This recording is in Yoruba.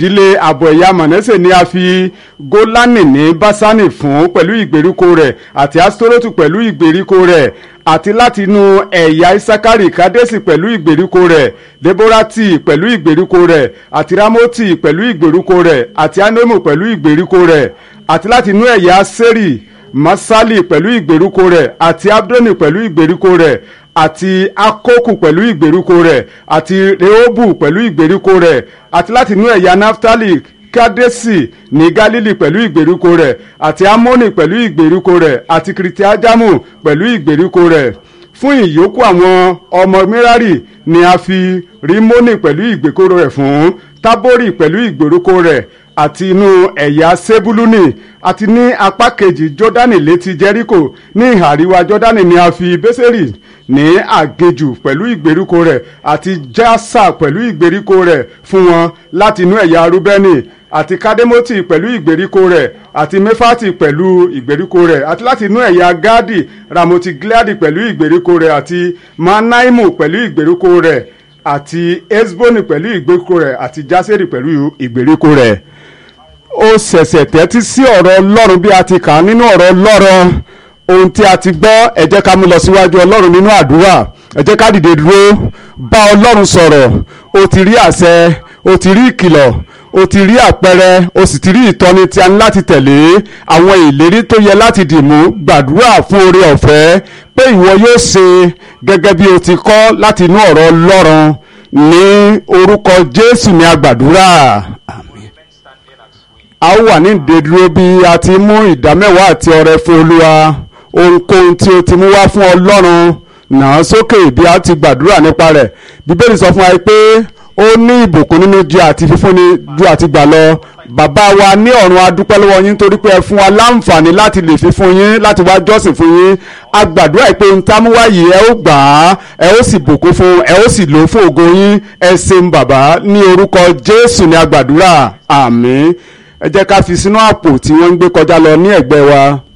ìdílé àbọ̀ ẹ̀yà mọ̀nẹ́sẹ̀ ni a fi gólánì ní básánì fún pẹ̀lú ìgbèríko rẹ̀ àti astorotu pẹ̀lú ìgbèríko rẹ̀ àti láti inú ẹ̀yà isakari kadesi pẹ̀lú ìgbèríko rẹ̀ deborati pẹ̀lú ìgbèríko rẹ̀ àti ramoti pẹ̀lú ìgbèríko rẹ̀ àti anomu pẹ̀lú ìgbèríko rẹ̀ àti láti inú ẹ̀yà seri masali pẹ̀lú ìgbèríko rẹ̀ àti abdoni pẹ̀lú ìgbèríko rẹ̀ àti akoku pẹ̀lú ìgbèríko rẹ̀ àti rehobu pẹ̀lú ìgbèríko rẹ̀ àti láti inú ẹ̀yà naftali kadesi ní galili pẹ̀lú ìgbèríko rẹ̀ àti amoni pẹ̀lú ìgbèríko rẹ̀ àti kiritiajamu pẹ̀lú ìgbèríko rẹ̀ fún ìyókù àwọn ọmọ mirari ni a fi rimoni pẹ̀lú ìgbèríko rẹ̀ fún tabori pẹ̀lú ìgbèríko rẹ̀ àti inú ẹ̀yà sebuluni àti ní apá kejì jọ́dánì létí jẹ́ríkò ní ìhà àríwá jọ́dánì ni a fi bẹ́sẹ̀rì ní àgejù pẹ̀lú ìgbèríko rẹ̀ àti jásà pẹ̀lú ìgbèríko rẹ̀ fún wọn láti inú ẹ̀yà rúbẹ́nì àti kademoti pẹ̀lú ìgbèríko rẹ̀ àti mefati pẹ̀lú ìgbèríko rẹ̀ àti láti inú ẹ̀yà gadi ramoti gileadi pẹ̀lú ìgbèríko rẹ̀ àti manaimu pẹ̀lú ìgbèríko rẹ̀ àti esboni pẹ̀lú ìgbèríko rẹ̀ àti jaseri pẹ̀lú ìgbèríko rẹ̀ ó ṣẹ̀ṣẹ̀ tẹ́tí sí ọ̀rọ̀ ọlọ́run bí a ti kà á nínú ọ̀rọ̀ ọlọ́run ohun tí a ti gbọ́ ẹ jẹ́ ká mú lọ síwájú ọlọ́run nínú àdúrà ẹ jẹ́ ká dìde dúró bá ọlọ́run sọ̀rọ̀ o ti rí àṣẹ o ti rí ìkìlọ̀ o ti rí àpẹẹrẹ o sì ti rí ìtọ́ni tí a ní láti tẹ̀lé àwọn ìlérí tó yẹ láti dìmú gbàdúrà fún oore ọ̀fẹ́ pé ìwọ yóò ṣe gẹ́gẹ́ bí o ti kọ́ láti inú ọ̀rọ̀ ọlọ́run ní orúkọ jésù ní agbàdúrà a ó wà ní ìdádúró bí a ti mú ìdámẹ́wàá àti ọrẹ fún olúwa ohunkóhun tí o ti mú wá fún ọlọ́run náà sókè bí a ti gbàdúrà nípa rẹ̀ bíbélì sọ fún wa pé ó ní ìbùkún nínú ju àti fífúnni ju àti gbà lọ bàbá wa ní ọ̀run adúpẹ́ lọ́wọ́ yín torí pé ẹ fún wa láǹfààní láti lè fi fún yín láti wá jọ́sìn fún yín a gbàdúrà pé ohun tá a mú wá yìí ẹ ó gbà á ẹ ó sì bùkún fún ẹ ó sì lò ó fún ògo yín ẹ ṣeun bàbá ní orúkọ jésù ní a gbàdúrà àmín ẹ jẹ́ ká fi sínú àpò tí wọ́n ń gbé kọjá lọ ní ẹ̀gbẹ́ wa.